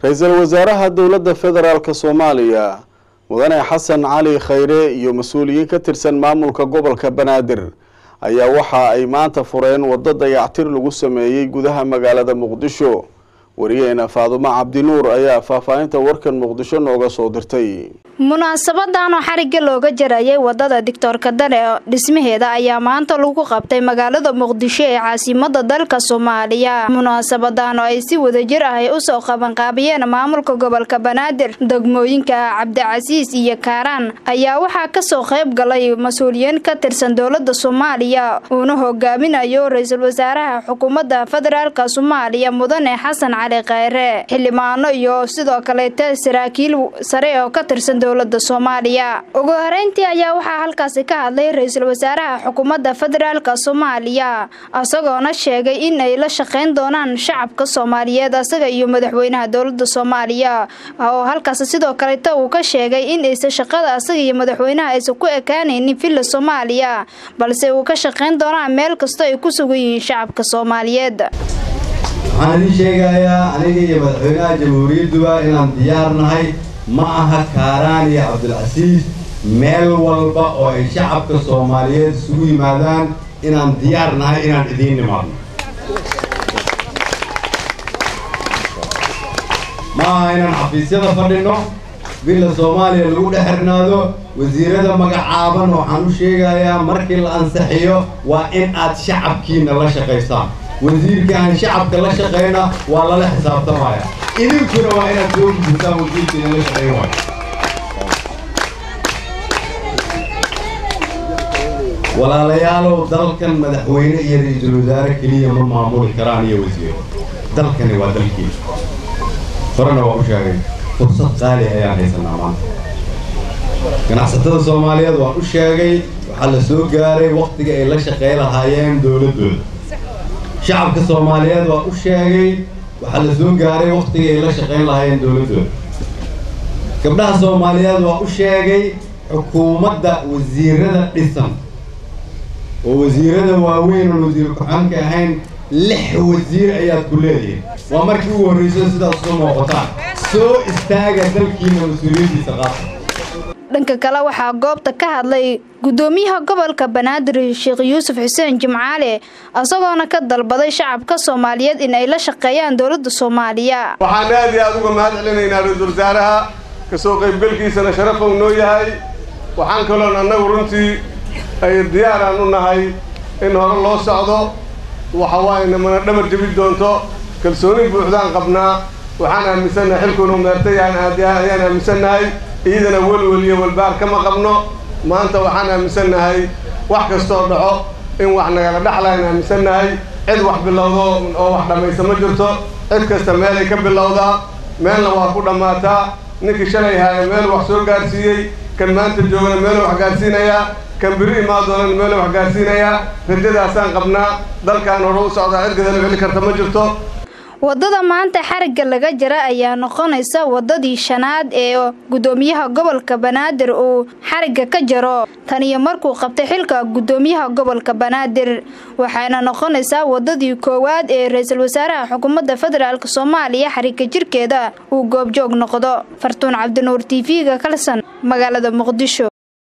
ra-iisul wasaaraha dowladda federaalk soomaaliya mudane xasan cali khayre iyo mas-uuliyiin ka tirsan maamulka gobolka banaadir ayaa waxa ay maanta fureen waddo dayactir lagu sameeyey gudaha magaalada muqdisho wariyeena faadumo cabdinuur ayaa faahfaahinta warkan muqdisho nooga soo dirtay munaasabadan oo xarigga looga jarayay wadada dictoorka dane dhismaheeda ayaa maanta lagu qabtay magaalada muqdisho ee caasimada dalka soomaaliya munaasabadan oo ay si wadajir ah ay usoo qabanqaabiyeen maamulka gobolka banaadir degmooyinka cabdicasiis iyo kaaraan ayaa waxaa kasoo qayb galay mas-uuliyiin ka tirsan dowlada soomaaliya uuna hogaaminayo ra-iisul wasaaraha xukuumadda federaalk soomaaliya mudane xasan cali khayre xildhibaano iyo sidoo kaleeta saraakiil sare oo ka tirsan dowlada soomaaliya ugu horeyntii ayaa waxaa halkaasi ka hadlay ra-iisul wasaaraha xukuumadda federaalk soomaaliya isagoona sheegay in ay la shaqeyn doonaan shacabka soomaaliyeed asaga iyo madaxweynaha dowlada soomaaliya oo halkaasi sidoo kaleeta uu ka sheegay in aysan shaqada asaga iyo madaxweynaha aysan ku ekaanaynin villa soomaaliya balse uu ka shaqeyn doonaan meel kastoo ay ku sugan yihiin shacabka soomaaliyeed waxaan idin sheegayaa aniga iyo madaxweynaha jamhuuriyadduba inaan diyaar nahay ma aha kaaraan iyo cabdilcasiis meel walba oo ay shacabka soomaaliyeed isugu yimaadaan inaan diyaar nahay inaan idiin nimaadno ma aha inaan xafiisyada fadhinno villa soomaaliya lagu dhex xirnaado wasiirada magacaaban waxaan u sheegayaa markii la ansixiyo waa in aad shacabkiina la shaqaysaan wasiirka aan shacabka la shaqayna waa lala xisaabtamaya idinkuna waa inaad soo gudubtaan wasiirkiina la shaqayn waayo walaalayaalow dalkan madaxweyne iyo ra-iisul wasaare keliya ma maamuli karaan iyo wasiiro dalkani waa dalkiina horena waa u sheegay fursad qaali ayaan haysanaa maanta ganacsatada soomaaliyeed waan u sheegay waxaa la soo gaaray wakhtiga ay la shaqay lahaayeen dowladdooda shacabka soomaaliyeed waa u sheegay waxaa la soo gaaray wakhtigii ay la shaqayn lahaayeen dowladdooda gabdhaha soomaaliyeed waa u sheegay xukuumadda wasiirada dhisan oo wasiirada waaweyn oon wasiir ku-xaanka ahayn lix wasiir ayaad ku leedihiin waa markii ugu horrayso sidaas usu muuqataan soo istaaga dalkiina mas-uuliyaddiisa qaata dhanka kale waxaa goobta ka hadlay gudoomiyaha gobolka banaadir sheekh yuusuf xuseen jimcaale isagoona ka dalbaday shacabka soomaaliyeed in ay la shaqeeyaan dowlada soomaaliya waxaan aad iyo aad uga mahad celinaynaa ra-iisul wasaaraha kasoo qaybgalkiisana sharafow noo yahay waxaan kaloon annagu runtii ay diyaaraan u nahay in hore loo socdo waxa waayna mana dhabar jebi doonto kalsooni buuxdaan qabnaa waxaan aaminsannahay xilkuunu meertay ayaan aaminsannahay iyadana welwel iyo walbaar kama qabno maanta waxaan aaminsannahay wax kastoo dhaco in wax nagala dhexlaan aaminsannahay cid wax bilowdo oo wax dhammaysa ma jirto cid kasta meelay ka bilowdaa meelna waa ku dhammaataa ninkii shalay haaya meel wax soo gaarsiiyey kan maanta joogana meeluu wax gaarsiinayaa kan biri imaa doonana meeluu wax gaarsiinayaa rajadaasaan qabnaa dalkaan hore u socdaa cid gadala celi karta ma jirto wadada maanta xarigga laga jara ayaa noqonaysa wadadii shanaad ee gudoomiyaha gobolka banaadir uu xarigga ka jaro tan iyo markuu qabtay xilka gudoomiyaha gobolka banaadir waxayna noqonaysaa wadadii koowaad ee ra-iisul wasaaraha xukuumadda federaalk soomaaliya xarigga jirkeeda uu goobjoog noqdo fartuun cabdinuur t v-ga kalsan magaalada muqdisho